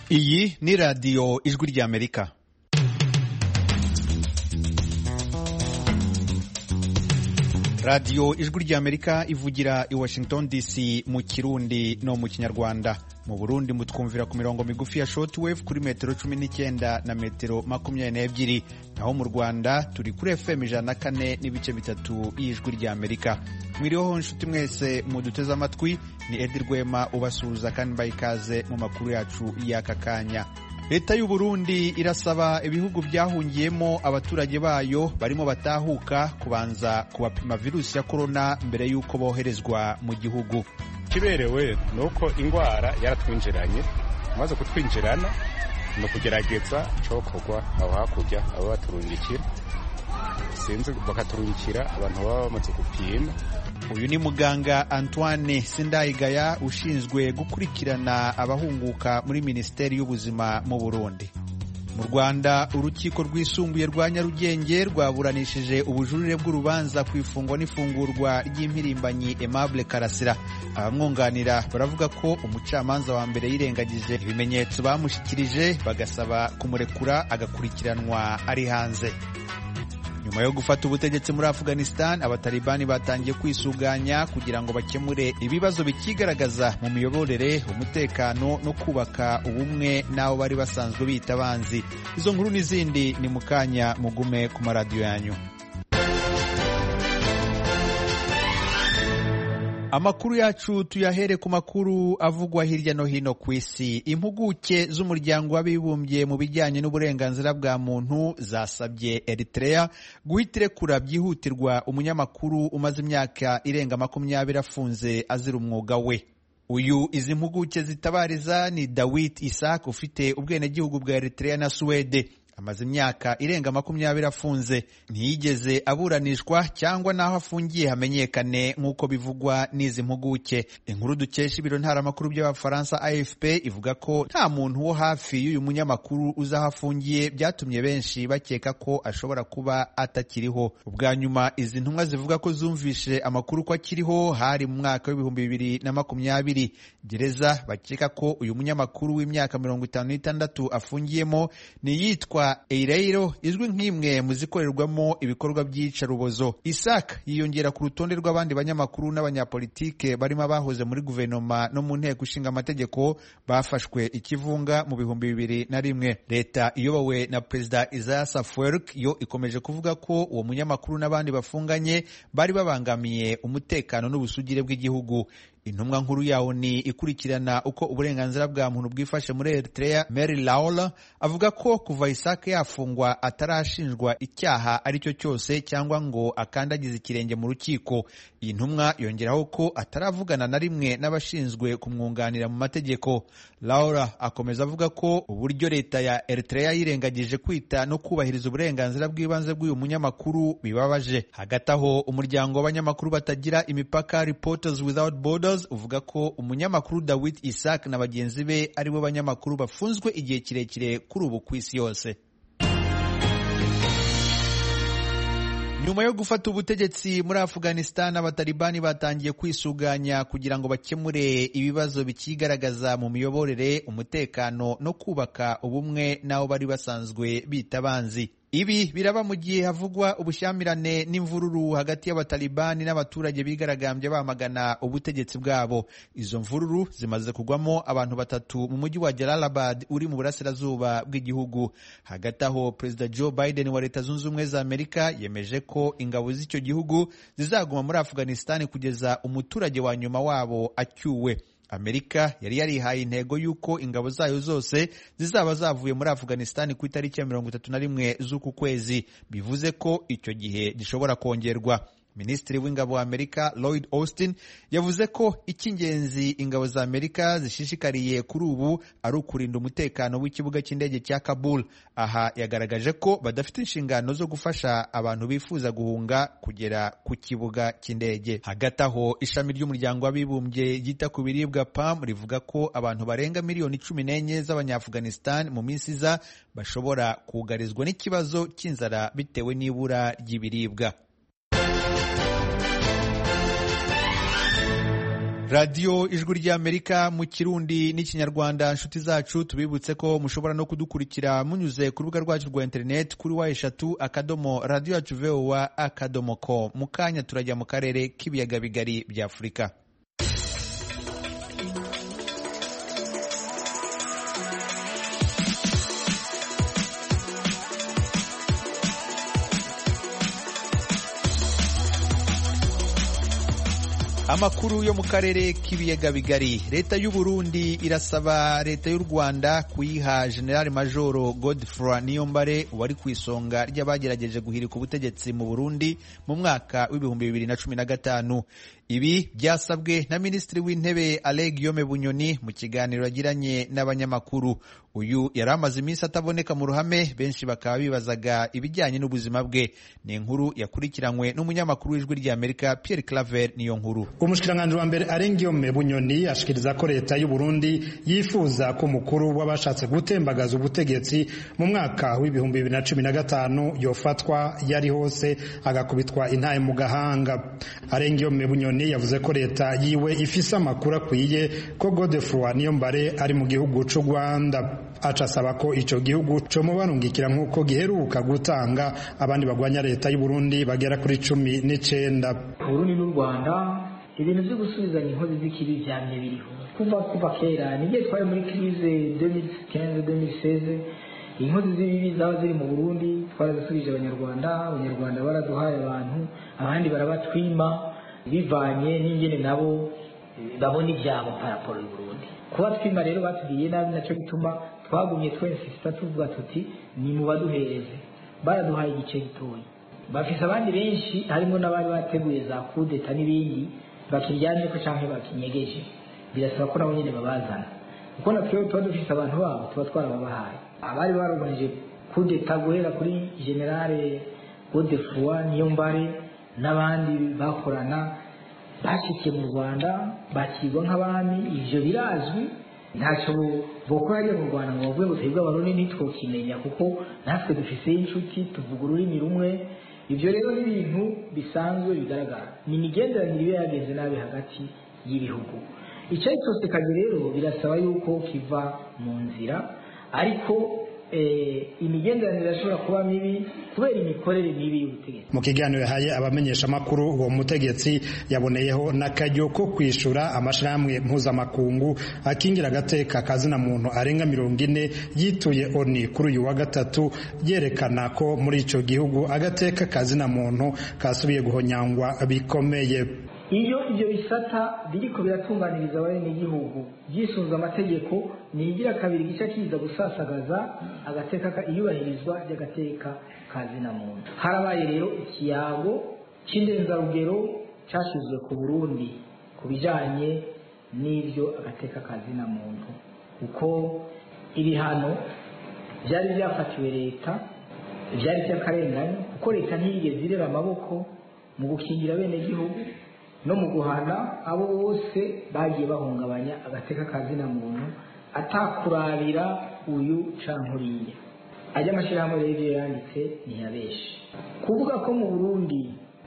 iyi ni radiyo ijwi ry'amerika radiyo ijwi ry'amerika ivugira i washington dc mu kirundi no mu kinyarwanda mu burundi mutwumvira ku mirongo migufi ya shortwave kuri metero cumi n'icyenda na metero makumyabiri n'ebyiri naho mu rwanda turi kuri fm ijana na kane n'ibice bitatu y'ijwi ry'amerika mwiriho inshuti mwese muduteze amatwi ni edi rwema ubasuhuza kandi mbaye ikaze mu makuru yacu y'aka kanya leta y'u Burundi irasaba ibihugu byahungiyemo abaturage bayo barimo batahuka kubanza kubapima virusi ya korona mbere y'uko boherezwa mu gihugu kiberewe ni uko indwara yaratwinjiranye amaze kutwinjirana ni ukugerageza cokorwa aho hakurya abo baturungikira sinzi bakaturungikira abantu baba bamaze gupima uyu ni muganga antoine sindayigaya ushinzwe gukurikirana abahunguka muri minisiteri y'ubuzima mu burundi mu rwanda urukiko rwisumbuye rwa nyarugenge rwaburanishije ubujurire bw'urubanza ku ifungwa n'ifungurwa ry'impirimbanyi aimable karasira abamwunganira baravuga ko umucamanza wa mbere yirengagije ibimenyetso bamushyikirije bagasaba kumurekura agakurikiranwa ari hanze nyuma yo gufata ubutegetsi muri afghanistan abatalibani batangiye kwisuganya kugira ngo bakemure ibibazo bikigaragaza mu miyoborere umutekano no kubaka ubumwe n'abo bari basanzwe bita abanzi izo nkuru n'izindi ni mu kanya mugume ku maradiyo yanyu amakuru yacu tuyahere ku makuru avugwa hirya no hino ku isi impuguke z'umuryango w'abibumbye mu bijyanye n'uburenganzira bwa muntu zasabye eritrea guhita irekura byihutirwa umunyamakuru umaze imyaka irenga makumyabiri afunze azira umwuga we uyu izi mpuguke zitabariza ni dawit isak ufite ubwenegihugu bwa eritrea na suwede amaze imyaka irenga makumyabiri afunze ntiyigeze aburanishwa cyangwa n'aho afungiye hamenyekane nk'uko bivugwa n'izi mpuguke inkuru dukesha ibiro ntaramakuru by'abafaransa afp ivuga ko nta muntu wo hafi y'uyu munyamakuru uzi aho afungiye byatumye benshi bakeka ko ashobora kuba atakiriho ubwa nyuma izi ntumwa zivuga ko zumvishe amakuru ko akiriho hari mu mwaka w'ibihumbi bibiri na makumyabiri gereza bakeka ko uyu munyamakuru w'imyaka mirongo itanu n'itandatu afungiyemo ni iyitwa Eireiro izwi nk'imwe mu zikorerwamo ibikorwa by'iyicarubozo Isaac yiyongera ku rutonde rw'abandi banyamakuru n'abanyapolitike barimo abahoze muri guverinoma no mu nteko ishinga amategeko bafashwe ikivunga mu bihumbi bibiri na rimwe leta iyobowe na perezida Isaias Afwerki yo ikomeje kuvuga ko uwo munyamakuru n'abandi bafunganye bari babangamiye umutekano n'ubusugire bw'igihugu intumwa nkuru yawo ni ikurikirana uko uburenganzira bwa muntu bwifashe muri Eritrea Mary Laola avuga ko kuva Isaac yafungwa atarashinjwa icyaha ari cyo cyose cyangwa ngo akandagize ikirenge mu rukiko iyi ntumwa yongeraho ko ataravugana na rimwe n'abashinzwe kumwunganira mu mategeko Laura akomeza avuga ko uburyo leta ya Eritrea yirengagije kwita no kubahiriza uburenganzira bw'ibanze bw'uyu munyamakuru bibabaje hagati aho umuryango w'abanyamakuru batagira imipaka Reporters Without Borders uvuga ko umunyamakuru Dawit Isaac na bagenzi be aribo banyamakuru bafunzwe igihe kirekire kuri ubu ku isi yose nyuma yo gufata ubutegetsi muri afghanistan abatalibani batangiye kwisuganya kugira ngo bakemure ibibazo bikigaragaza mu miyoborere umutekano no kubaka ubumwe n'abo bari basanzwe bita abanzi ibi biraba mu gihe havugwa ubushyamirane n'imvururu hagati y'abatalibani n'abaturage bigaragambye bamagana ubutegetsi bwabo izo mvururu zimaze kugwamo abantu batatu mu mujyi wa Jalalabad uri mu burasirazuba bw'igihugu hagati aho perezida Joe Biden wa leta zunze ubumwe za Amerika yemeje ko ingabo z'icyo gihugu zizaguma muri Afghanistan kugeza umuturage wa nyuma wabo acyuwe amerika yari yarihaye intego y'uko ingabo zayo zose zizaba zavuye muri afghanistan ku itariki ya mirongo itatu na rimwe z'uku kwezi bivuze ko icyo gihe gishobora kongerwa minisitiri w'ingabo wa amerika lloyd austin yavuze ko icy'ingenzi ingabo za amerika zishishikariye kuri ubu ari ukurinda umutekano w'ikibuga cy'indege cya kabul aha yagaragaje ko badafite inshingano zo gufasha abantu bifuza guhunga kugera ku kibuga cy'indege hagati aho ishami ry'umuryango w'abibumbye ryita ku biribwa pam rivuga ko abantu barenga miliyoni cumi n'enye z'abanyaafghanistan mu minsi iza bashobora kugarizwa n'ikibazo cy'inzara bitewe n'ibura ry'ibiribwa radiyo ijwi ry'amerika mu kirundi n'ikinyarwanda inshuti zacu tubibutse ko mushobora no kudukurikira munyuze ku rubuga rwacu rwa interineti kuri wa eshatu akadomo radiyo yacu vowa akadomo ko mu kanya turajya mu karere k'ibiyaga bigari bya afurika amakuru yo mu karere k'ibiyaga bigari leta y'u Burundi irasaba leta y'u Rwanda kuyiha General Majoro Godfroy Niyombare wari ku isonga ry'abagerageje guhirika ubutegetsi mu Burundi mu mwaka w'ibihumbi bibiri na cumi na gatanu ibi byasabwe na minisitiri w'intebe Alain Guillaume Bunyoni mu kiganiro yagiranye n'abanyamakuru uyu yari amaze iminsi ataboneka mu ruhame benshi bakaba bibazaga ibijyanye n'ubuzima bwe ni inkuru yakurikiranywe n'umunyamakuru w'ijwi ry'Amerika Pierre Claver niyo nkuru umushikiranganji wa mbere Alain Guillaume Bunyoni ashikiriza ko leta y'u Burundi yifuza ko umukuru w'abashatse gutembagaza ubutegetsi mu mwaka w'ibihumbi bibiri na cumi na gatanu yofatwa yari hose agakubitwa intaye mu gahanga Alain Guillaume Bunyoni yavuze ko leta yiwe ifise amakuru akwiye ko Godefroy Niyombare ari mu gihugu c'u Rwanda aca asaba ko ico gihugu comubarungikira nk'uko giheruka gutanga abandi bagwanya leta y'u Burundi bagera kuri cumi n'icenda Burundi n'u Rwanda ibintu byo gusubizanya inkozi z'ikibi vyamye biriho kuva kuva kera n'igihe twari muri crise 2015-2016 inkozi z'ibibi zaba ziri mu Burundi twarazisubije abanyarwanda abanyarwanda baraduhaye abantu abandi barabatwima bivanye n'ingene nabo babona ivyabo paraporo y'u Burundi kuba twima rero batubwiye nabi naco gituma twagumye twensisita tuvuga tuti ni mu baduhereze baraduhaye igice gitoya bafise abandi benshi harimo n'abari bateguye za kudeta n'ibindi bakiryamye ko canke bakinyegeje birasaba ko nabo nyene babazana kuko natwewe tuba dufise abantu babo tuba twarababahaye abari baroganije kudeta guhera kuri generale godefroi niyombare n'abandi bakorana bashikiye mu rwanda bakirwa nk'abami ivyo birazwi ntacyo bokora hajya mu rwanda ngo bavuge ngo twebwe abarundi ntitwokimenya kuko natwe dufiseyo inshuti tuvuga ururimi rumwe ibyo rero ni ibintu bisanzwe bigaragara ni imigenderanire iba yagenze nabi hagati y'ibihugu icyayi cyose kazi rero birasaba yuko kiva mu nzira ariko imigenderanire irashobora kuba mibi kubera imikorere mibi y'ubutegetsi mu kiganiro yahaye abamenyesha amakuru uwo mutegetsi yaboneyeho n'akaryo ko kwishura amashirahamwe mpuzamakungu akingira agateka kazina muntu arenga mirongo ine yituye oni kuri uyu wa gatatu yerekana ko muri ico gihugu agateka kazina muntu kasubiye guhonyangwa bikomeye iyo ibyo bisata biriko biratunganiriza abenegihugu byisunze amategeko nigira kabiri gice kiza gusasagaza agateka iyubahirizwa ry'agateka ka zina muntu harabaye rero ikiyago c'indenzarugero cashizwe ku burundi ku bijanye n'ibyo agateka ka zina muntu kuko ibihano byari byafatiwe leta byari by'akarengane kuko leta ntiyigeze irera amaboko mu gukingira abenegihugu no mu guhana abo bose bagiye bahungabanya agateka ka zina muntu atakurabira uyu canke uriya ajya amashyirahamwe rero ibyo yanditse ntiyabeshe kuvuga ko mu burundi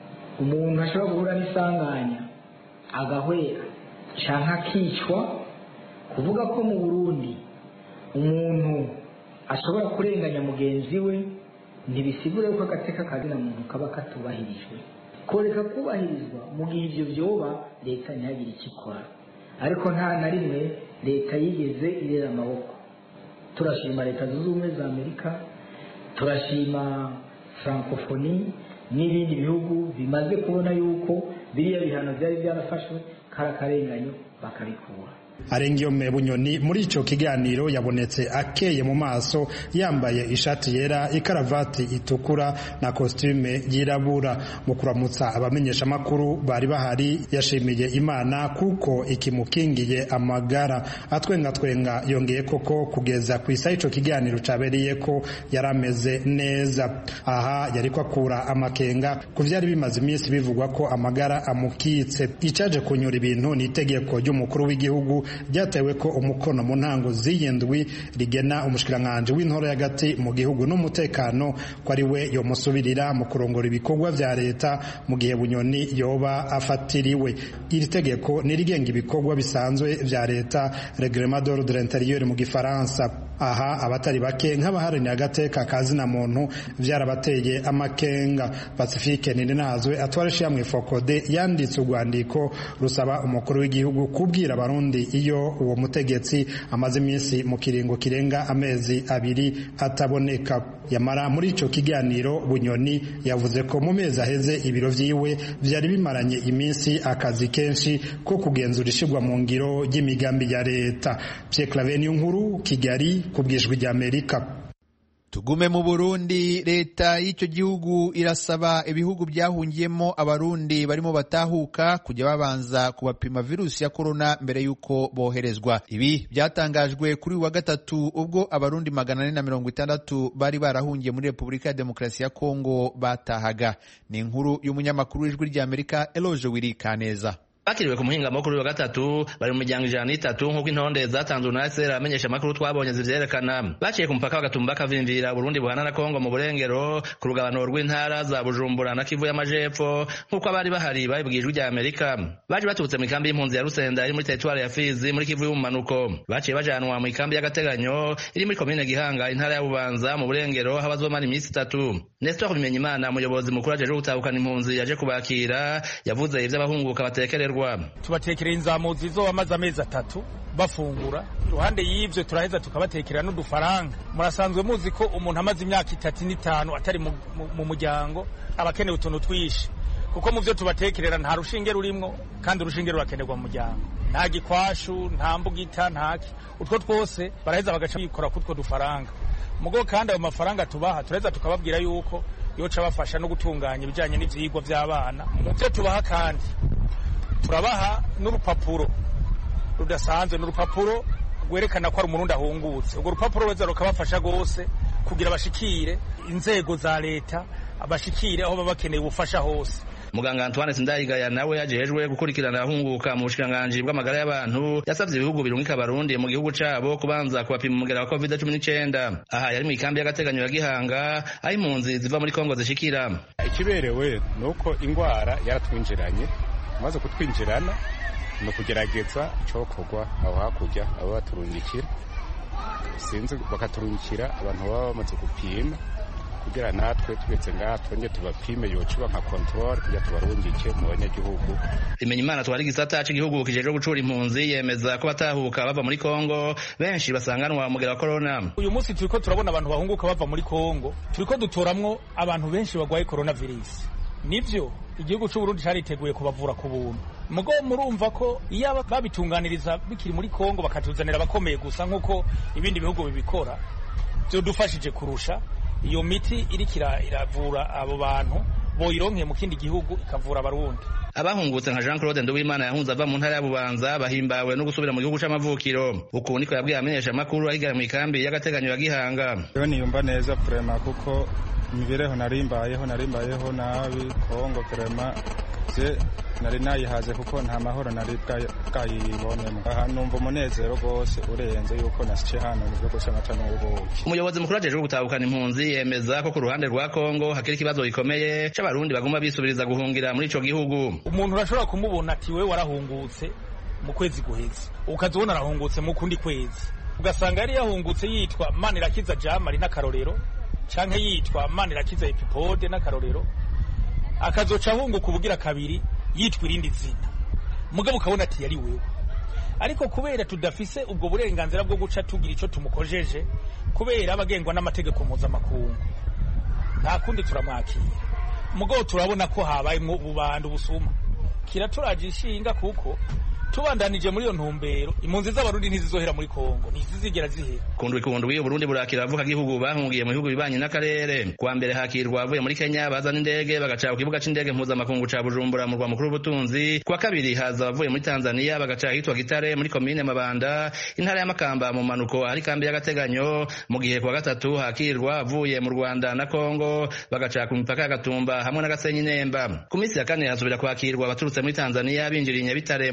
umuntu ashobora guhura n'isanganya agahwera canke akicwa kuvuga ko mu burundi umuntu ashobora kurenganya mugenzi we ntibisigure ko agateka ka zina muntu kaba katubahirijwe koreka kubahirizwa mu gihe ibyo byoba leta ntihagire icyo ikora ariko nta na rimwe leta yigeze irera amaboko turashima leta zunze ubumwe za amerika turashima francophonie n'ibindi bihugu bimaze kubona yuko biriya bihano byari byarafashwe kari akarenganyo bakabikura arengiyome bunyoni muri ico kiganiro yabonetse akeye mu maso yambaye ishati yera ikaravati itukura na kostume yirabura mu kuramutsa abamenyesha makuru bari bahari yashimiye imana kuko ikimukingiye amagara atwenga twenga yongeye koko kugeza ku isa ico kiganiro cabereye ko yarameze neza aha yariko akura amakenga ku vyari bimaze iminsi bivugwa ko amagara amukitse icaje kunyura ibintu ni itegeko ry'umukuru w'igihugu ryatewe ko umukono mu ntango z'iyindwi rigena umushikiranganji w'intore y'agati mu gihugu n'umutekano ko ari we yomusubirira mu kurongora ibikorwa vya leta mu gihe bunyoni yoba afatiriwe iri tegeko nirigenga ibikorwa bisanzwe vya leta reglement d'ordre intérieur mu gifaransa aha abatari bake nk'abaharanira agateka kazina muntu vyarabateye amakenga pacifique ninazwe atwara ishyirahamwe fokode yanditse urwandiko rusaba umukuru w'igihugu kubwira abarundi iyo uwo mutegetsi amaze iminsi mu kiringo kirenga amezi abiri ataboneka yamara muri ico kiganiro bunyoni yavuze ko mu mezi aheze ibiro vyiwe vyari bimaranye iminsi akazi kenshi ko kugenzura ishirwa mu ngiro ry'imigambi ya leta Pierre Claver nkuru Kigali kubwijwi rya Amerika tugume mu burundi leta y'icyo gihugu irasaba ibihugu byahungiyemo abarundi barimo batahuka kujya babanza kubapima virusi ya korona mbere y'uko boherezwa ibi byatangajwe kuri uyu wa gatatu ubwo abarundi magana ane na mirongo itandatu bari barahungiye muri repubulika ya demokarasi ya kongo batahaga ni inkuru y'umunyamakuru w'ijwi ry'amerika eloge wiri kaneza bakiriwe ku muhingamo kuri wa gatatu bari mu miryango ijana n'itatu nk'uko intonde zatanzwe na sera amenyesha amakuru twabonye zivyerekana baciye ku mupaka bagatumba bakavimvira Burundi buhana na Kongo mu burengero ku rugabano rw'intara za Bujumbura na Kivu y'amajepfo nk'uko abari bahari babibwijwe rya Amerika baje baturutse mu ikambi y'impunzi ya Rusenda iri muri teritwari ya Fizi muri Kivu y'ubumanuko baciye bajanwa mu ikambi y'agateganyo iri muri komine Gihanga intara ya Bubanza mu burengero aho bazomara iminsi itatu Nestor Bimenyimana umuyobozi mukuru ajeje gutahukana impunzi yaje kubakira yavuze ivy'abahunguka batekererwa tubatekerera inzamuzi zo amaze amezi atatu bafungura iruhande y'ivyo turaheza tukabatekera n'udufaranga murasanzwe muzi ko umuntu amaze imyaka itatu n'itanu atari mu, mu, mu muryango aba akeneye utuntu twinshi kuko mu vyo tubatekerera nta rushinge rurimwo kandi urushinge rurakenerwa mu muryango nta gikwashu nta mbugita ntaki utwo twose baraheza bagaca bikora kutwo dufaranga mugo kandi ayo mafaranga tubaha turaheza tukababwira yuko yoca bafasha no gutunganya ibijanye n'ivyigwa vy'abana mu vyo tubaha kandi turabaha n'urupapuro rudasanzwe n'urupapuro rwerekana ko ari umurundi ahungutse urwo rupapuro rweza rukabafasha rwose kugira bashikire inzego za leta bashikire aho baba bakeneye ubufasha hose muganga Antoine Sindayigaya nawe yajejwe gukurikirana abahunguka mu bushikiranganji bw'amagara y'abantu yasavye ibihugu birungika abarundi mu gihugu cabo kubanza kubapima umugera wa covid 19 aha yari mu ikambi y'agateganyo ya Gihanga aho impunzi ziva muri Kongo zishikira ikiberewe nuko ingwara yaratwinjiranye maze kutwinjirana ni ukugerageza icokorwa aho hakurya abo baturungikira sinzi bakaturungikira abantu baba bamaze gupima kugira natwe twese ngaha twongere tubapime yocuba nka control kugira tubarungike mu banyagihugu imenya imana twari igisata c'igihugu kijejwe gucura impunzi yemeza ko batahuka bava muri kongo benshi basanganwa umugera wa corona uyu munsi turiko turabona abantu bahunguka bava muri kongo turiko dutoramwo abantu benshi bagwaye coronavirus nivyo igihugu c'uburundi cariteguye kubavura ku buntu mugo murumva ko iyo babitunganiriza bikiri muri kongo bakatuzanira abakomeye gusa nk'uko ibindi bihugu bibikora vyodufashije kurusha iyo miti iriko iravura abo bantu boyironkeye mu kindi gihugu ikavura abarundi abahungutse nka Jean Claude Nduwimana yahunze ava mu ntara ya Bubanza bahimbawe no gusubira mu gihugu c'amavukiro uku niko yabwiye amenyesha amakuru ahigara mu ikambi y'agateganyo ya Gihanga yo niyumva neza prema kuko imibereho narimbayeho narimbayeho nabi kongo prema je nari nayihaze kuko nta mahoro nari bwayibonemo aha numva umunezero rwose urenze yuko nasice hano mu gihugu c'amata n'ubuki umuyobozi mukuru ajejwe gutahukana impunzi yemeza ko ku ruhande rwa kongo hakiri ikibazo gikomeye c'abarundi baguma bisubiriza guhungira muri ico gihugu umuntu urashobora kumubona ati we warahungutse mu kwezi guheze ukazibona arahungutse mu kundi kwezi ugasanga yari yahungutse yitwa manirakiza jamari n'akarorero canke yitwa manirakiza epipode n'akarorero akazoca ahunguka ubugira kabiri yitwa irindi zina mugabo ukabona ati yari wewe ariko kubera tudafise ubwo burenganzira bwo guca tugira ico tumukojeje kubera abagengwa n'amategeko mpuzamakungu nta kundi turamwakira mugabo turabona ko habayemwo ububanda ubusuma kiraturaje ishinga kuko tubandanije muri iyo ntumbero impunzi z'abarundi ntizizohera muri kongo ntizizigera zihera kundwi kundwi uburundi burakira abavuka gihugu bahungiye mu bihugu bibanye n'akarere kuwa mbere hakirwa avuye muri kenya baza n'indege bagaca ku kibuga c'indege mpuzamakungu ca bujumbura mu rwa mukuru w'ubutunzi kuwa kabiri haza abavuye muri tanzania bagaca ahitwa gitare muri komine mabanda intara y'amakamba mu manuko ahari kambi y'agateganyo mu gihe kuwa gatatu hakirwa avuye mu rwanda na kongo bagaca ku mipaka y'agatumba hamwe n'agasenyi nemba ku minsi ya kane hasubira kwakirwa abaturutse muri tanzania binjiriye nyabitare muri komine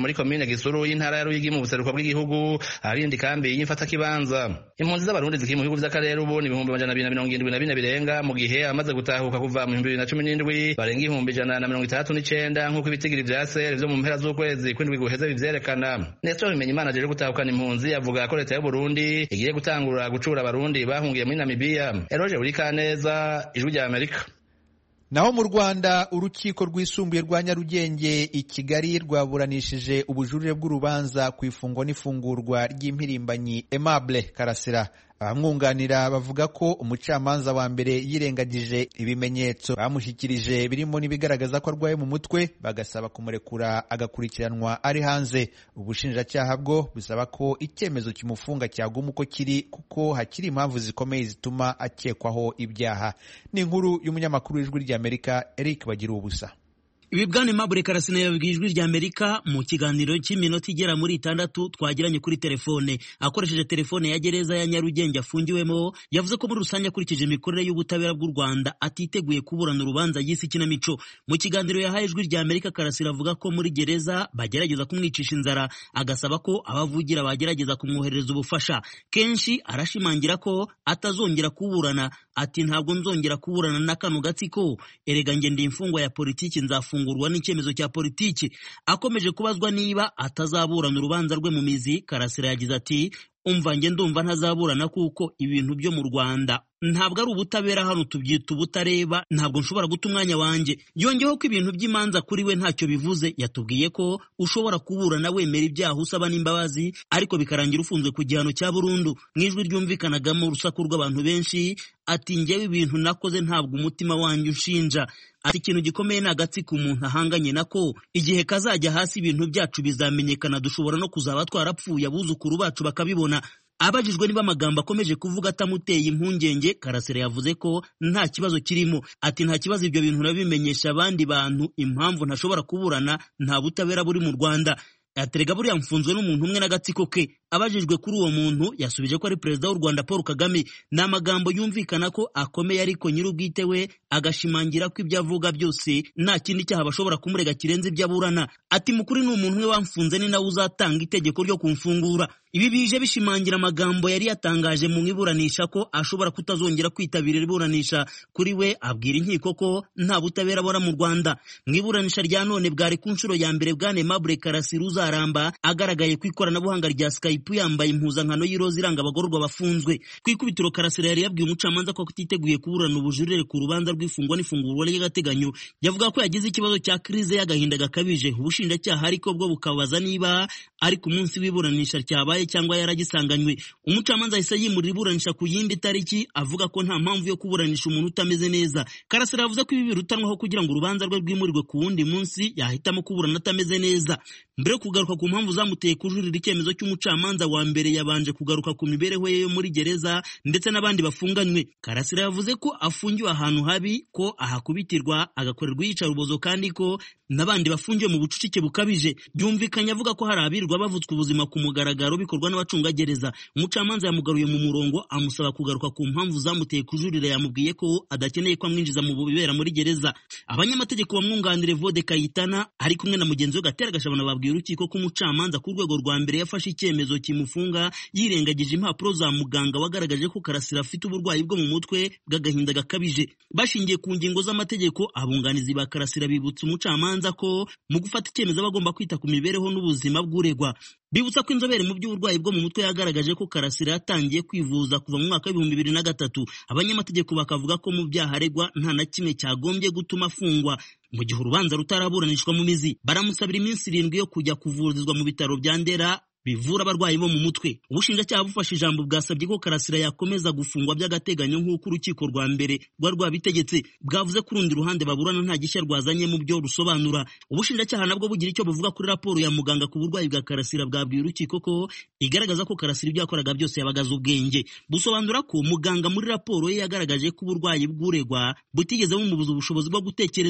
komine gisuru y'intara ya ruyigi mu buseruko bw'igihugu aharindi kambi y'imfatakibanza impunzi z'abarundi zikiri mu bihugu vy'akarere ubu ni ibihumbi amajana abiri na mirongo indwi na bine birenga mu gihe abamaze gutahuka kuva mu bihumbi bibiri na cumi n'indwi barenga ibihumbi ijana na mirongo itandatu n'icenda nk'uko ibitigiri vya seri vyo mu mpera z'ukwezi kw'indwi guheze bivyerekana nestor bimenyimana ajeje gutahukana impunzi avuga ko leta y'uburundi igiye gutangura gucura abarundi bahungiye muri namibiya eroje burikaneza ijwi rya amerika naho mu rwanda urukiko rwisumbuye rwa nyarugenge i kigali rwaburanishije ubujurire bw'urubanza ku ifungwa n'ifungurwa ry'impirimbanyi aimable karasira abamwunganira bavuga ko umucamanza wa mbere yirengagije ibimenyetso bamushyikirije birimo n'ibigaragaza ko arwaye mu mutwe bagasaba kumurekura agakurikiranwa ari hanze ubushinjacyaha bwo busaba ko icyemezo kimufunga cyaguma uko kiri kuko hakiri impamvu zikomeye zituma akekwaho ibyaha ni inkuru y'umunyamakuru w'ijwi ry'amerika eric bagira ubusa ibi bwana Aimable Karasina yabwiye ijwi rya Amerika mu kiganiro cy'iminota igera muri itandatu twagiranye kuri telefone akoresheje telefone ya gereza ya Nyarugenge afungiwemo yavuze ko muri rusange akurikije imikorere y'ubutabera bw'u Rwanda atiteguye kuburana urubanza y'isi kinamico mu kiganiro yahaye ijwi rya Amerika Karasira avuga ko muri gereza bagerageza kumwicisha inzara agasaba ko abavugira bagerageza kumwoherereza ubufasha kenshi arashimangira ko atazongera kuburana ati ntabwo nzongera kuburana na kano gatsiko erega nge ndi imfungwa ya politiki nzafungurwa n'icyemezo cya politiki akomeje kubazwa niba atazaburana urubanza rwe mu mizi karasira yagize ati umva nge ndumva ntazaburana kuko ibintu byo mu rwanda ntabwo ari ubutabera hano tubyita ubutareba ntabwo nshobora guta umwanya wanjye yongeyeho ko ibintu by'imanza kuri we ntacyo bivuze yatubwiye ko ushobora kuburana wemera ibyaha usaba n'imbabazi ariko bikarangira ufunzwe ku gihano cya burundu mu ijwi ryumvikanagamo urusaku rw'abantu benshi ati ngewe ibintu nakoze ntabwo umutima wanjye unshinja ati ikintu gikomeye ni agatsiko umuntu ahanganye nako igihe kazajya hasi ibintu byacu bizamenyekana dushobora no kuzaba twarapfuye abuzukuru bacu bakabibona abajijwe niba amagambo akomeje kuvuga atamuteye impungenge karasira yavuze ko nta kibazo kirimo ati nta kibazo ibyo bintu urabimenyesha abandi bantu impamvu ntashobora kuburana nta butabera buri mu rwanda aterega buriya mfunzwe n'umuntu umwe n'agatsiko ke abajijwe kuri uwo muntu yasubije ko ari perezida w'u rwanda paul kagame ni amagambo yumvikana ko akomeye ariko nyir'ubwite we agashimangira ko ibyo avuga byose nta kindi cyaha bashobora kumurega kirenze ibyo aburana ati mukuri ni umuntu umwe wamfunze ni nawe uzatanga itegeko ryo kumfungura ibi bije bishimangira amagambo yari yatangaje mu iburanisha ko ashobora kutazongera kwitabira iburanisha kuri we abwira inkiko ko nta butabera abona mu rwanda mu iburanisha rya none bwari ku nshuro ya mbere bwane mabure karasira uzaramba agaragaye ku ikoranabuhanga rya skype yambaye impuzankano y'iroza iranga abagororwa bafunzwe ku ikubitiro karasira yari yabwiye umucamanza ko atiteguye kuburana ubujurire ku rubanza rw'ifungwa n'ifungurwa ry'agateganyo yavuga ko yagize ikibazo cya krize y'agahinda gakabije ubushinjacyaha ariko bwo bukabaza niba ari ku munsi w'iburanisha ryabaye cyangwa yaragisanganywe umucamanza ahise yimurira iburanisha ku yindi tariki avuga ko nta mpamvu yo kuburanisha umuntu utameze neza karasira yavuze ko ibi birutanwaho kugira ngo urubanza rwe rwimurirwe ku wundi munsi yahitamo kuburana atameze neza mbere yo kugaruka ku mpamvu zamuteye kujurira icyemezo cy'umucamanza wa mbere yabanje kugaruka ku mibereho ye yo muri gereza ndetse n'abandi bafunganywe karasira yavuze ko afungiwe ahantu habi ko ahakubitirwa agakorerwa iyicarubozo kandi ko n'abandi bafungiwe mu bucucike bukabije byumvikanye avuga ko hari abirirwa bavutswe ubuzima ku mugaragaro bikorwa n'abacungagereza umucamanza yamugaruye mu murongo amusaba kugaruka ku mpamvu zamuteye kujurira yamubwiye ko adakeneye ko amwinjiza mu bibera muri gereza abanyamategeko bamwunganire vode kayitana ari kumwe na mugenzi we gatera gashabana babwiye urukiko ko umucamanza ku rwego rwa mbere yafashe icyemezo kimufunga yirengagije impapuro za muganga wagaragaje ko karasira afite uburwayi bwo mu mutwe bw'agahinda gakabije bashingiye ku ngingo z'amategeko abunganizi ba karasira bibutsa umucamanza ko mu gufata icyemezo aba agomba kwita ku mibereho n'ubuzima bw'uregwa bibutsa ko inzobere mu by'uburwayi bwo mu mutwe yagaragaje ko karasira yatangiye kwivuza kuva mu mwaka w'ibihumbi bibiri na gatatu abanyamategeko bakavuga ko mu byaha aregwa nta na kimwe cyagombye gutuma afungwa mu gihe urubanza rutaraburanishwa mu mizi baramusabira iminsi irindwi yo kujya kuvurizwa mu bitaro bya ndera bivura abarwayi bo mu mutwe ubushinjacyaha bufashe ijambo bwasabye ko karasira yakomeza gufungwa by'agateganyo nk'uko urukiko rwa mbere rwari rwabitegetse bwavuze ko urundi ruhande baburana nta gishya rwazanye mu byo rusobanura ubushinjacyaha nabwo bugira icyo buvuga kuri raporo ya muganga ku burwayi bwa karasira bwabwiye urukiko ko igaragaza ko karasira ibyo yakoraga byose yabagaze ubwenge busobanura ko muganga muri raporo ye yagaragaje ko uburwayi bw'uregwa butigeze bumubuza ubushobozi bwo gutekereza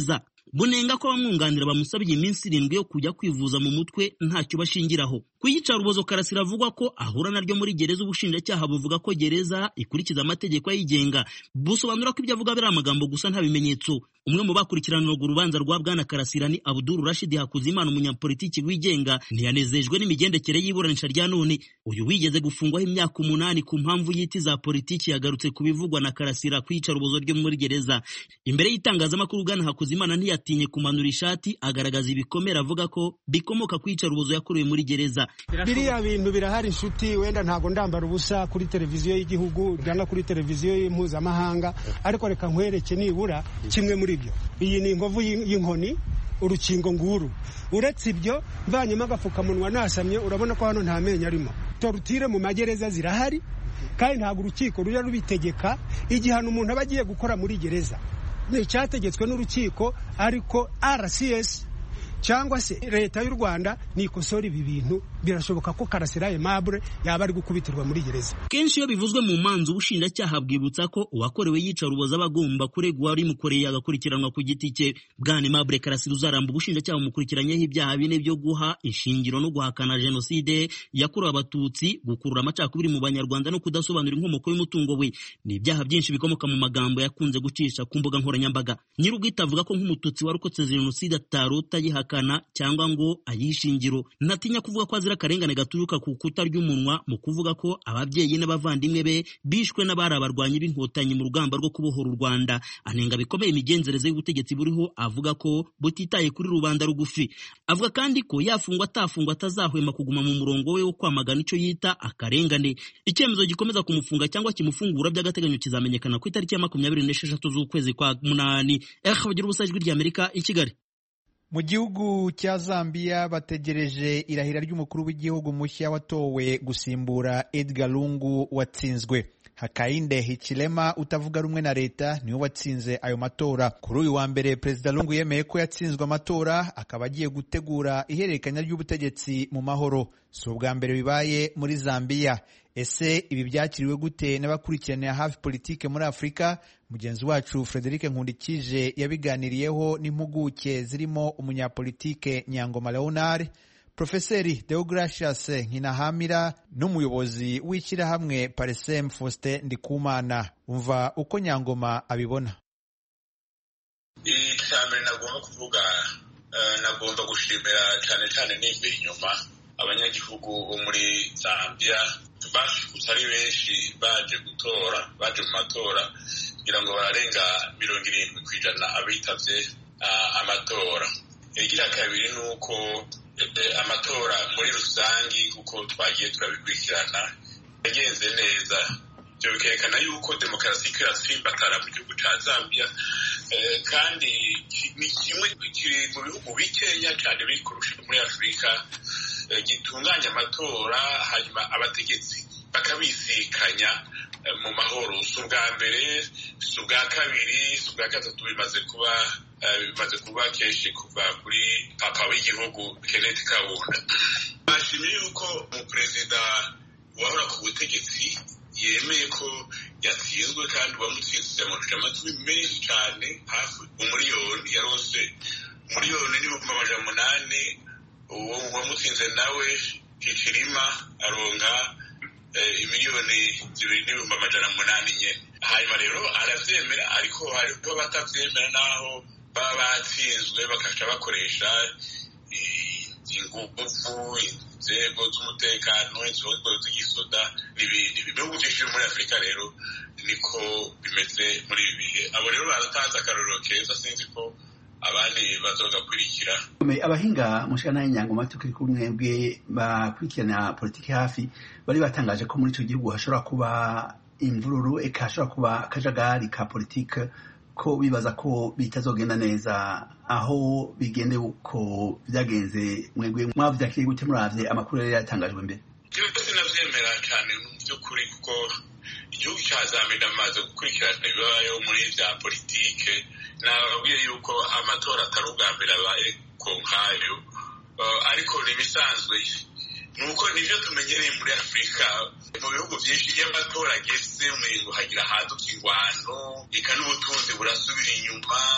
bunenga ko abamwunganira bamusabye iminsi irindwi yo kujya kwivuza mu mutwe ntacyo bashingiraho ku iyicarubozo karasira avuga ko ahura naryo muri gereza ubushinjacyaha buvuga ko gereza ikurikiza amategeko ayigenga busobanura ko ibyo avuga biri amagambo gusa nta bimenyetso umwe mu bakurikiraniraga urubanza rwa bwana karasira ni abuduru rashidi hakuzimana umunyapolitiki wigenga ntiyanezejwe n'imigendekere y'iburanisha rya none uyu wigeze gufungwaho imyaka umunani ku mpamvu y'iti za politiki yagarutse ku bivugwa na karasira ku iyicarubozo ryo muri gereza imbere y'itangazamakuru bwana hakuzimana ntiyatinye kumanura ishati agaragaza ibikomere avuga ko bikomoka ku iyicarubozo yakorewe muri gereza biriya bintu birahari inshuti wenda ntabwo ndambara ubusa kuri televiziyo y'igihugu cyangwa kuri televiziyo mpuzamahanga ariko reka nkwereke nibura kimwe muri byo iyi ni inkovu y'inkoni urukingo nguru uretse ibyo mvanyemo agapfukamunwa nasamye urabona ko hano nta menyo arimo torutire mu magereza zirahari kandi ntabwo urukiko rujya rubitegeka igihano umuntu aba agiye gukora muri gereza ni icyategetswe n'urukiko ariko rcs cyangwa se leta y'u rwanda nikosora ibi bintu birashoboka ko karasira aimable yaba ari gukubitirwa muri gereza kenshi iyo bivuzwe mu manza ubushinjacyaha bwibutsa ko uwakorewe yicarubozo aba agomba kuregwa warimukoreye agakurikiranwa ku giti cye bwana aimable karasira uzaramba ubushinjacyaha bumukurikiranyeho ibyaha bine byo guha ishingiro no guhakana jenoside yakorewe abatutsi gukurura amacakubiri mu banyarwanda no kudasobanura inkomoko y'umutungo we ni ibyaha byinshi bikomoka mu magambo yakunze gucisha ku mbuga nkoranyambaga nyir'ubwite avuga ko nk'umututsi warokotse jenoside atarota yihakana cyangwa ngo ayishingiro ntatinya kuvuga ko azira akarengane gaturuka ku kuta ry'umunwa mu kuvuga ko ababyeyi n'abavandimwe be bishwe n'abari abarwanyi b'inkotanyi mu rugamba rwo kubohora u Rwanda anenga bikomeye imigenzereze y'ubutegetsi buriho avuga ko butitaye kuri rubanda rugufi avuga kandi ko yafungwa atafungwa atazahwema kuguma mu murongo we wo kwamagana icyo yita akarengane icyemezo gikomeza kumufunga cyangwa kimufungura by'agateganyo kizamenyekana ku itariki ya makumyabiri n'esheshatu z'ukwezi kwa munani eh bagira ubusa ijwi ry'Amerika i Kigali mu gihugu cya zambia bategereje irahira ry'umukuru w'igihugu mushya watowe gusimbura edgar lungu watsinzwe hakainde hichilema utavuga rumwe na leta niwe watsinze ayo matora kuri uyu wa mbere perezida lungu yemeye ko yatsinzwe amatora akaba agiye gutegura ihererekanya ry'ubutegetsi mu mahoro si ubwa mbere bibaye muri zambia ese ibi byakiriwe gute n'abakurikiranira hafi politike muri afurika mugenzi wacu frederic nkundikije yabiganiriyeho n'impuguke zirimo umunyapolitike nyangoma leonard profeseri deogratias nkinahamira n'umuyobozi w'ishyirahamwe parisem faustin ndikumana umva uko nyangoma abibona icya nagomba kuvuga nagomba gushimira cyane cyane nimba inyuma abanyagihugu bo muri zambia bashikutse ari benshi baje gutora baje mu matora kugira ngo bararenga mirongo irindwi ku ijana abitavye amatora igira kabiri ni uko amatora muri rusangi kuko twagiye turabikurikirana yagenze neza ibyo bikerekana yuko demokarasi iko iratsimbatara mu gihugu cya zambia kandi ni kimwe kiri mu bihugu bikenya cyane biri kurusha muri afurika gitunganya amatora hanyuma abategetsi bakabisikanya mu mahoro si ubwa mbere si ubwa kabiri si ubwa gatatu bimaze kuba bimaze kuba kenshi kuva kuri papa w'igihugu kenneth kabunda bashimye yuko umuperezida wahora ku butegetsi yemeye ko yatsinzwe kandi uwamutsinze amajwi amatwi menshi cyane hafi umuriyoni yarose umuriyoni n'ibihumbi amajana umunani uwo wamutsinze nawe kicirima aronka miliyoni zibiri n'ibihumbi amajana umunani nyine hanyuma rero arabyemera ariko hariho batabyemera n'aho baba batsinzwe bakaca bakoresha ingufu inzego z'umutekano inzego z'igisoda n'ibindi ibihugu byinshi byo muri afurika rero niko bimeze muri ibi bihe abo rero baratanze akarorero keza sinzi ko abandi bazogakurikira abahinga mushana y'inyangoma tukiri kumwe bwe bakurikirana politiki hafi bari batangaje ko muri icyo gihugu hashobora kuba imvururu eka hashobora kuba akajagari ka politiki ko bibaza ko bitazogenda neza aho bigende uko byagenze mwebwe mwavyakiriye gute muravye amakuru yari yatangajwe mbere byose sinavyemera cyane mu by'ukuri kuko igihugu cya zambia ndamaze gukurikirana ibibayeho muri vya politike nababwiye yuko amatora atari ubwa mbere abaye ku nkayo ariko ni ibisanzwe nuko nivyo tumenyereye muri afurika mu bihugu byinshi iyo amatora ageze umengo hagira haduka ingwano eka n'ubutunzi burasubira inyuma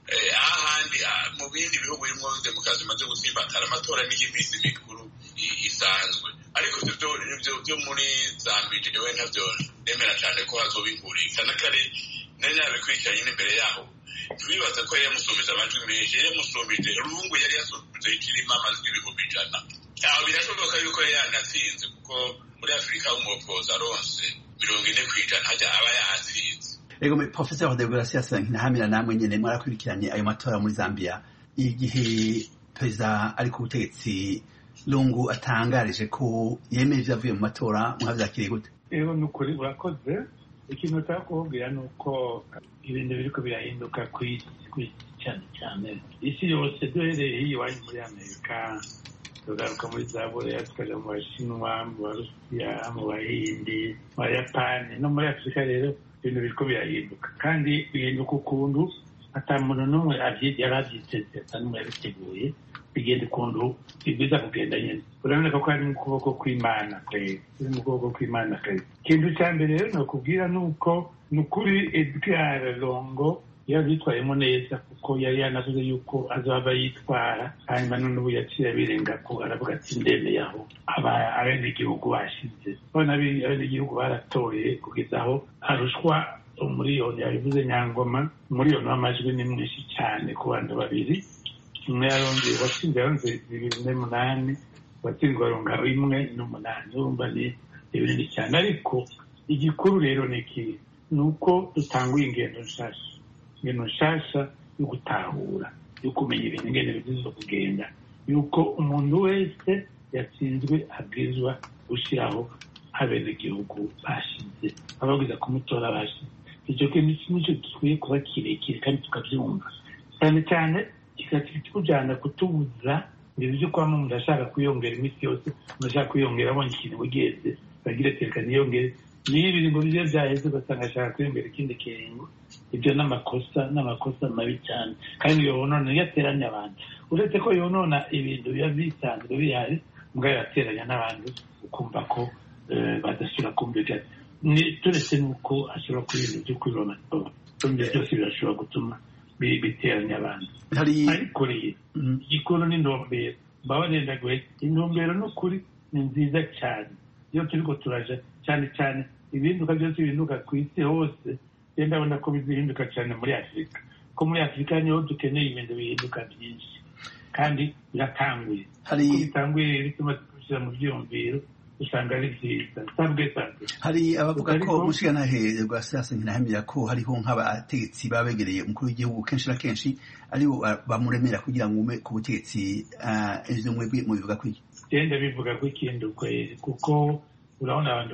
ahandi mu bindi bihugu birimo demokarasi imaze gutsimbatara amatora n'iyiminsi mikuru isanzwe ariko ibyo byo muri zambije we ntabyo nemera cyane ko hazobihurika n'akari nari nabikurikiranye n'imbere yaho turibaza ko yari yamusumbije amajwi menshi yari yamusumbije rungu yari yasumbije ikirimo amajwi ibihumbi ijana aho birashoboka yuko yari yanatsinze kuko muri afurika umupoza aronse mirongo ine ku ijana hajya aba yatsinze Ego Professor de Gracia Sankinahamira namwe nyene mwarakurikiranye ayo matora muri Zambia igihe perezida ari ku butegetsi Lungu atangarije ko yemeye ivyavuye mu matora mwavyakiriye gute Ego nukuri urakoze ikintu utaka kubabwira ni uko ibintu biriko birahinduka kw'isi cyane cyane isi yose duhereye hiyo iwanyu muri amerika tugaruka muri za bureya tukaja mu bashinwa mu barusiya mu bahindi mu bayapani no muri afurika rero ibintu biriko birahinduka kandi bihinduka ukuntu ata muntu n'umwe yari avyiteze ata n'umwe yabiteguye bigenda ukuntu bibwiza kugenda nyene uraboneka ko ari mu kuboko kw'imana kwera uri mu kuboko kw'imana kwera ikintu ca mbere rero nokubwira ni uko ni ukuri edgar longo yavyitwayemo neza kuko yari yanavuze yuko azaba yitwara hanyuma none ubu yaciye abirenga ko aravuga ati ndemeye aho abenegihugu bashize none abenegihugu baratoye kugeza aho arushwa umuriyoni yabivuze nyangoma umuriyoni w'amajwi ni mwinshi cyane ku bantu babiri umwe yarongeye watsinze yaronze bibiri n'umunani watsinzwe aronga imwe n'umunani urumva ni ibinini cyane ariko igikuru rero ni iki ni uko dutanguye ingendo nshasha ingendo nshasha yo gutahura yo kumenya ibintu ingendo bigize kugenda yuko umuntu wese yatsinzwe abwirizwa gushyiraho abenegihugu bashize ababwiza kumutora bashize icyo kintu nicyo gikwiye kuba kirekire kandi tukabyumva cyane cyane kikatujyana kutubuza ibintu byo kuba umuntu ashaka kwiyongera iminsi yose umuntu ashaka kwiyongera abonye ikintu wigeze bagira reka niyongere niyo ibiringo bye byaheze ugasanga ashaka kwiyongera ikindi kiringo ibyo ni amakosa n'amakosa mabi cyane kandi yonona iyo ateranya abantu uretse ko yonona ibintu biba bisanzwe bihari mbwa yateranya n'abantu ukumva ko badasubira kumvikana turetse n'uko ashobora kuba ibintu byo kwiba amatora ibyo byose birashobora gutuma biteranya abantu ariko rero igikuru n'intumbero mbaba nenda guhe intumbero n'ukuri ni nziza cyane iyo turi ko turaja cyane cyane ibihinduka byose bihinduka ku isi hose genda ndabona ko bizihinduka cyane muri afurika ko muri afurika niho dukeneye ibintu bihinduka byinshi kandi biratanguye hari bitanguye rero bituma tubishyira mu byiyumviro usanga ari byiza sabwe sabwe hari abavuga ko umushigantahe rwa siyansi ntinahamira ko hariho nk'abategetsi baba begereye umukuru w'igihugu kenshi na kenshi aribo bamuremera kugira ngo ume ku butegetsi ivyo mwebwe mubivuga ko iki genda bivuga ko ikindi ukwezi kuko urabona abantu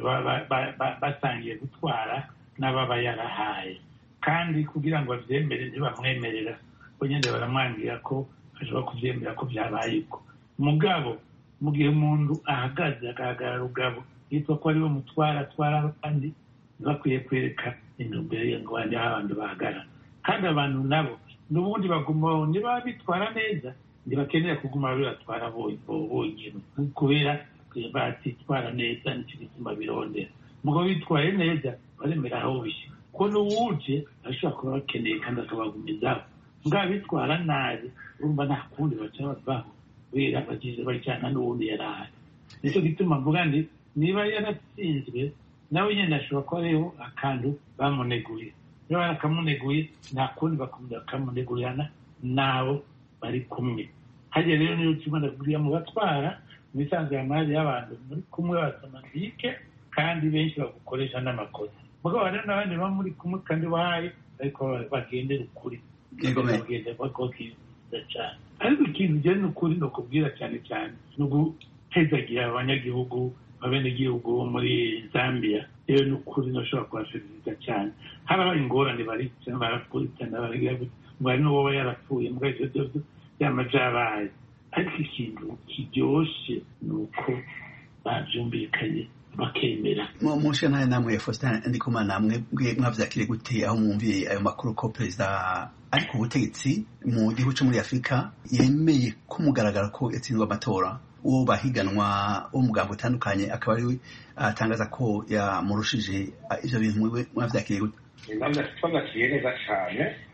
basangiye gutwara n'ababa yarahaye kandi kugira ngo bavyemere ntibamwemerera bo nyene baramwangira ko ashobora kuvyemera ko vyabaye uko mugabo mu gihe umuntu ahagaze agahagarara rugabo yitwa ko ariwe mutwara atwara abandi ntibakwiye kwereka intumbero ye ngo bandi aho abantu bahagarara kandi abantu nabo n'ubundi baguma niba bitwara neza ntibakenera kuguma bibatwara bonyine kubera batitwara neza nicyo gituma birondera mugabo bitwaye neza baremera aho bishyira ko n'uwuje ashobora kuba bakeneye kandi akabagumizaho mbwa bitwara nabi urumva nta kundi baca bavaho kubera bagize bajyana n'ubundi yari ahari nicyo gituma mvuga ndi niba yaratsinzwe nawe nyine ashobora kuba ariho akantu bamuneguye niba barakamuneguye nta kundi bakamunegurana n'abo bari kumwe hajya rero niyo kimwe ndakubwira mu batwara mu isanzwe amari y'abantu muri kumwe basamandike kandi benshi bagukoresha n'amakosa mugabo hari n'abandi baba muri kumwe kandi bahaye ariko bagendera ukuri bagenda bakokiriza cyane ariko ikintu ugenda ni ukuri ni ukubwira cyane cyane ni ugutezagira abanyagihugu abenegihugu bo muri zambia rero ni ukuri ntashobora kubaserivisa cyane harabaye ingorane baricana barakurikirana baragira ngo hari n'uwoba yarapfuye mbwa ivyo vyose byama vyabaye ariko ikintu kiryoshe ni uko bavyumvikanye bakemera mushe ntayo namwe faustin ndikumana namwe bwe mwavyakire gute aho mwumviye ayo makuru ko perezida ari ku butegetsi mu gihugu co muri afurika yemeye ko mugaragara ko yatsinzwe amatora uwo bahiganwa wo mugambo utandukanye akaba ariwe atangaza ko yamurushije ivyo bintu mwavyakiriye gute twanakiye neza cyane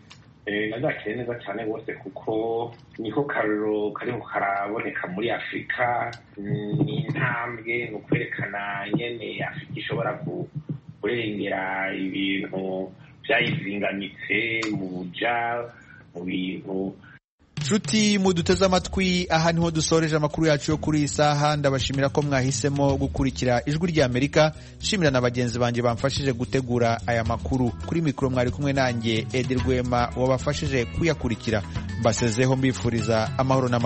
nazakire neza cyane rwose kuko niko kariro kariho karaboneka muri afurika ni intambwe ni ukwerekana nyene afurika ishobora kurengera ibintu byayizinganitse mu buja mu bintu nshuti muduteze amatwi aha niho dusoreje amakuru yacu yo kuri iyi saha ndabashimira ko mwahisemo gukurikira ijwi ry'amerika nshimira na bagenzi banjye bamfashije gutegura aya makuru kuri mikoro mwari kumwe nanjye edi rwema wabafashije kuyakurikira mbasezeho mbifuriza amahoro n'amahoro